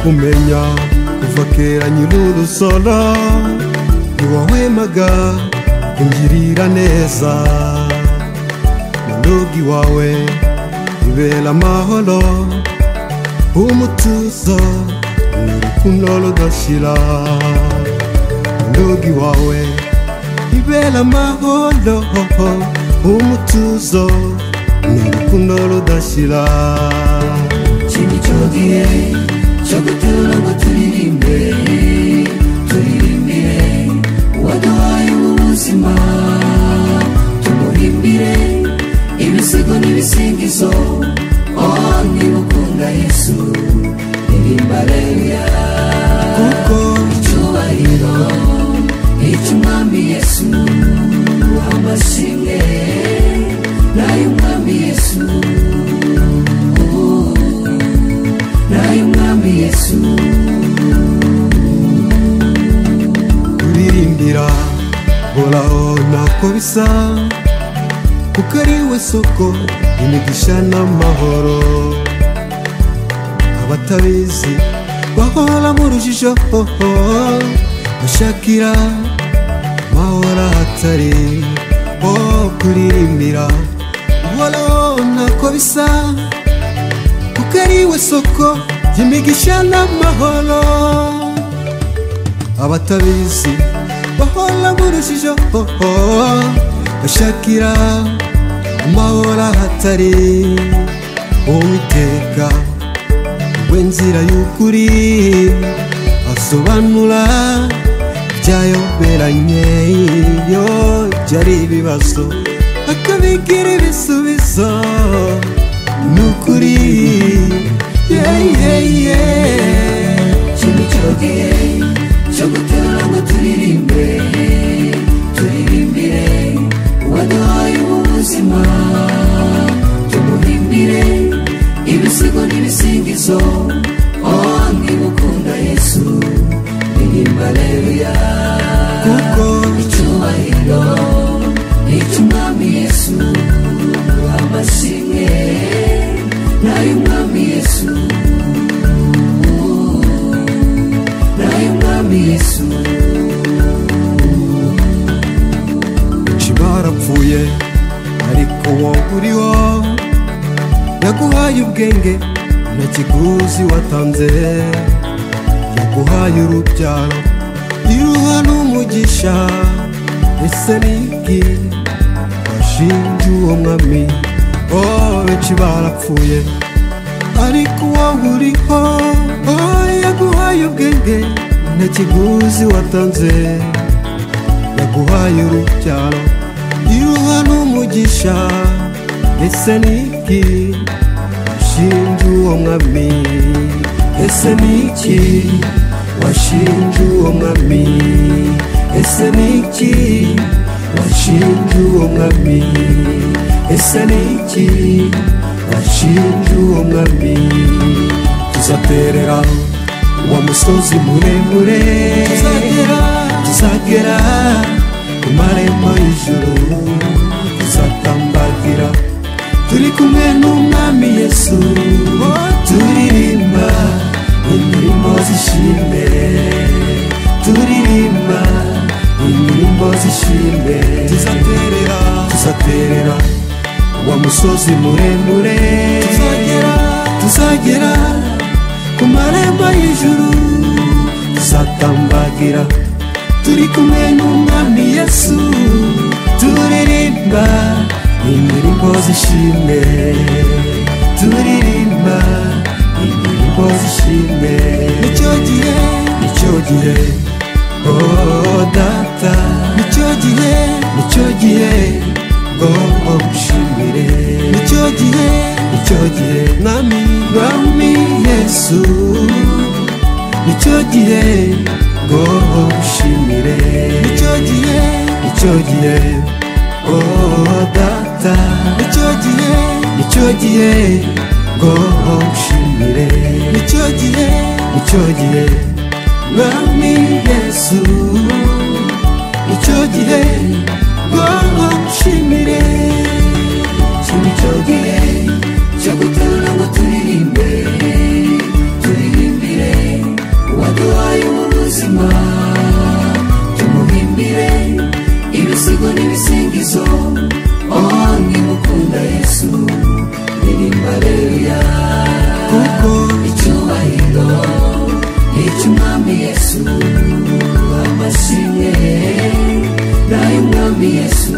kumenya kuva kera nyir'urusoro ni wowe maga ingirira neza mu rugo iwawe ibera amahoro umutuzo ni urukundo rudashira mu rugo iwawe ibera amahoro umutuzo ni urukundo rudashira ikindi cyo gihe cyo gutura ngo turirimbe turirimbire uwaduhaye ubu buzima tumuhimbire ibisigo n'ibisingizo oh niba ukunda yesu ririmba aleluya kuko icyubahiro icy'umwami yesu amashimwe n'ay'umwami yesu Oh, n'ay'umwami yesu kuririmbira horaho ntako bisa kuko ari we soko imigisha n'amahoro abatabizi bahora mu rujijo bashakira amahoro ahatari oh kuririmbira horaho ntako bisa kuko ari we soko y'imigisha n'amahoro abatabizi bahora burushijeho bashakira amahoro ahatari uwiteka we nzira y'ukuri asobanura ibyayoberanye iyo byari ibibazo akabigira ibisubizo ni ukuri yeyeye kimwe cyo gihe cyo guterura ngo turirimbe turirimbire uwaduhaye ubu buzima tumuhimbire ibisigo n'ibisingizo oh niba ukunda yesu ririmba aleluya kuko icyubahiro icy'umwami yesu amashimwe n'ay'umwami yesu n'ay'umwami yesu benshi barapfuye ariko wowe uriho yaguhaye ubwenge na kiguzi watanze yaguhaye urubyaro iruha n'umugisha ese niki washinje uwo mwami oh benshi barapfuye ariko wowe uriho oh, yaguhaye ubwenge na kiguzi watanze yaguhaye urubyaro iruha n'umugisha ese niki washinje uwo mwami ese niki washinje uwo mwami ese niki washinje uwo mwami ese niki washinje uwo mwami tuzaterera wa musozi muremure tuzagera ku marembo y'ijuru tuzatambagira turi kumwe n'umwami yesu turirimba indirimbo z'ishimwe turirimba indirimbo z'ishimwe tuzaterera tuzaterera wa musozi muremure tuzagera tuzagera ku marembo y'ijuru tuzatambagira turi kumwe n'umwami yesu turirimba indirimbo z'ishimwe turirimba indirimbo z'ishimwe nicyo gihe nicyo gihe oh data nicyo gihe nicyo gihe ngomba gushimire nicyo gihe nicyo gihe mwami mwami yesu nicyo gihe ngo ushimire nicyo gihe nicyo gihe oh data nicyo gihe nicyo gihe ngo ushimire nicyo gihe nicyo gihe mwami yesu nicyo gihe ngo ushimire kimwe cyo gihe cyo guterura ngo turirimbe turirimbire umwami yesu